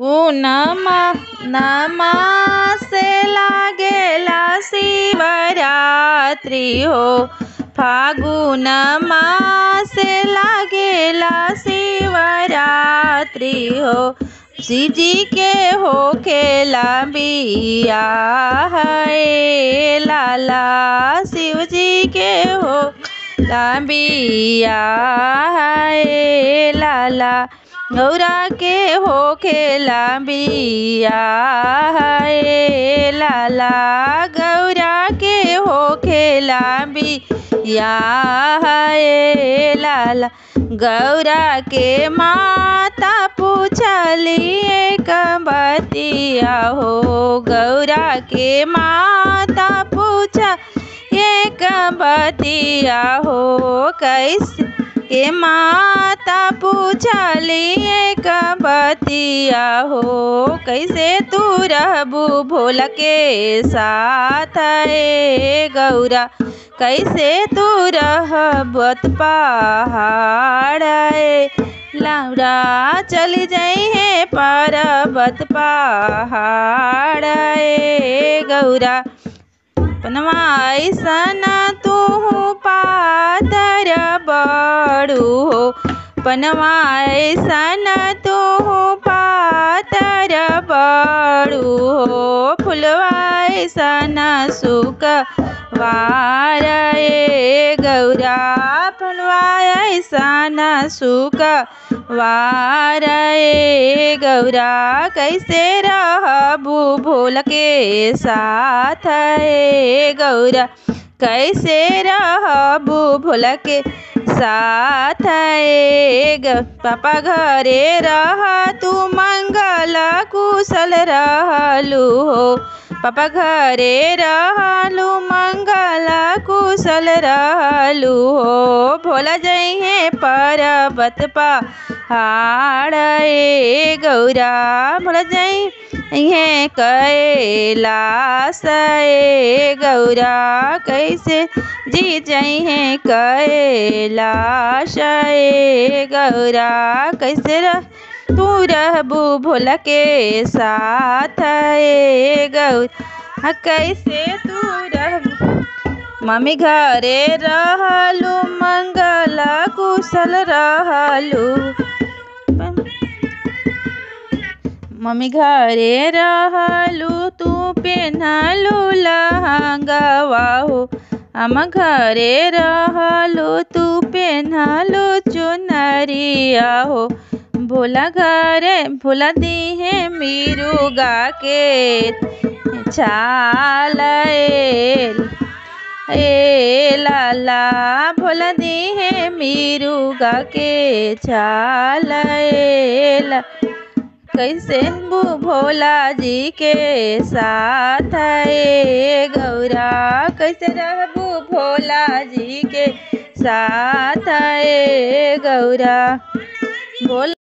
फागुनमा नमा से लागेला शिवरात्रि हो फागुनमा से लागेला शिवरात्रि हो शिवजी के होखेला बियाह हे लाला शिवजी के हो बियाह हे लाला गौरा के होखेला बियाह हे लाला गौरा के होखेला बियाह हे लाला गौरा के माता पूछलिए बतिया हो गौरा के माता पूछा एक बतिया हो कैसे के माता पूछलिए बतिया हो कैसे तू रहबू भोल के साथ ए गौरा कैसे तू रहबत पहाड़ ए लौरा चली जाई है पर्वत पहाड़ ए गौरा पनवा ऐसन तू पातर बड़ू हो पनवा ऐसन तू पातर बड़ू हो फुलवा ऐसन सुख वार ए गौरा फुलवा ऐसन सुख वार ए गौरा कैसे रहबू भोल के साथ ए गौरा कैसे रहबू भोल के साथ ए पापा घरे रह तू मंगल कुशल रहलू हो पापा घरे रहलू मंगल कुशल रहलू हो भोला जइहे पर्वत पहाड़ ए गौरा भोला जइहे कैलाश ए गौरा कैसे जी जइहे कैलाश ए गौरा कैसे रह तू रहबू भोला के साथ ए गौरा कैसे तू रहबू मम्मी घरे रहलू मंगल कुशल रहलू मम्मी घरे रहलू तू पेन्हलू लहंगवा हो हम घरे रहलू तू पेन्हलू चुनरिया हो भोला घरे भोला दीहे मीरुगा के छाल ए लाला भोला दीहे मीरुगा के छाल ए ला कैसे भोला जी के साथ ए गौरा कैसे रहबू भोला जी के साथ ए गौरा बोल